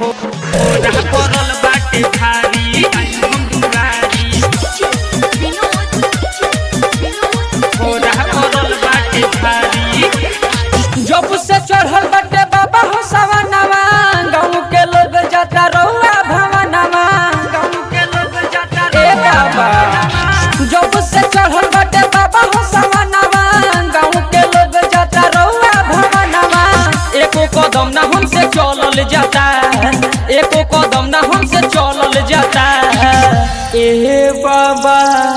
फोरा पड़ल बाटे भारी आई हम दुआरी फोरा पड़ल बाटे भारी जब से चढ़ल बटे बाबा हो सवनवा गाँव के लोग जाता रहुआ भवनवा गाँव के लोग जाता ए बाबा जब से चढ़ल बटे बाबा हो सवनवा गाँव के लोग जाता रहुआ भवनवा एको कदम ना हमसे चलल जाता एको कदम ना हमसे चलल जाता ए बाबा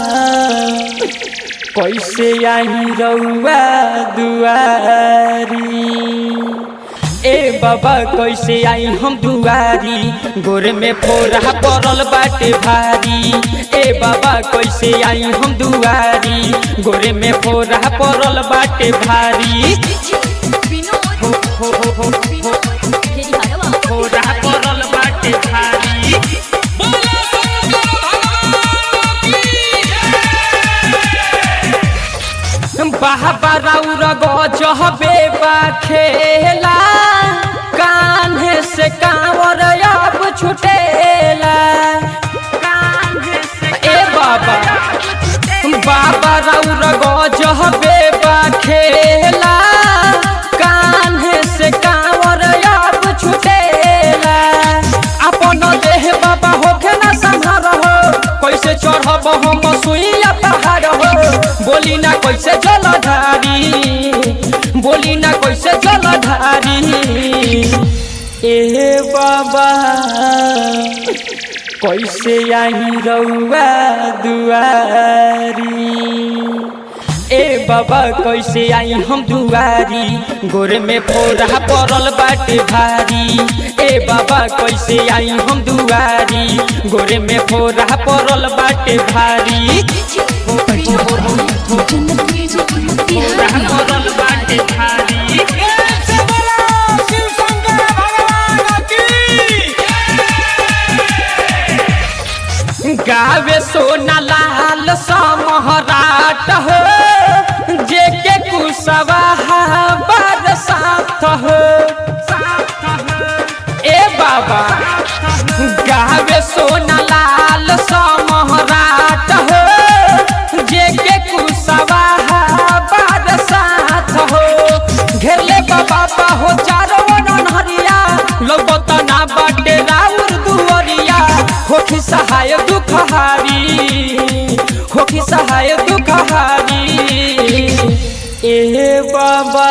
कैसे आई रउआ दुआरी ए बाबा कैसे आई हम दुआरी गोर में फोरा पड़ल बाटे भारी ए बाबा कैसे आई हम दुआरी गोर में फोरा पड़ल बाटे भारी हो हो हो हो हो फोरा पड़ल बाटे भारी बाबा राउर गजबे बा खेला कान्हे से कांवर अब छुटेला कान्हे से ए बाबा बाबा राउर गजबे बा खेला कान्हे से कांवर अब छुटेला अपन देह बाबा होखे ना संहार हो कैसे चढ़ब हम सुइया पहाड़ हो बोली ना कैसे जलधारी बोली ना कैसे जलधारी ए बाबा कैसे आई रउआ दुआरी ए बाबा कैसे आई हम दुआरी गोर में फोरा पड़ल बाटे भारी ए बाबा कैसे आई हम दुआरी गोर में फोरा पड़ल बाटे भारी फोरा पड़ल बाटे भारी गावे सोना लाल समहराट हो जेके कुसवा बरसात हो ए बाबा गावे सोना लाल समहराट हो जेके कुसवा बरसात हो घेरले बाबा हो चारो नहरिया लगत ना बाटे राउर दुअरिया होखी सहाय दुखहारी होखी सहाय दुखहारी ए बाबा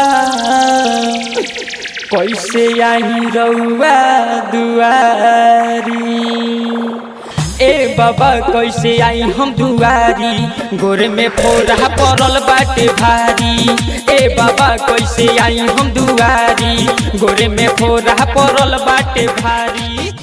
कैसे आई रउआ दुआरी ए बाबा कैसे आई हम दुआरी गोर में फोरा पड़ल बाटे भारी ए बाबा कैसे आई हम दुआरी गोर में फोरा पड़ल बाटे भारी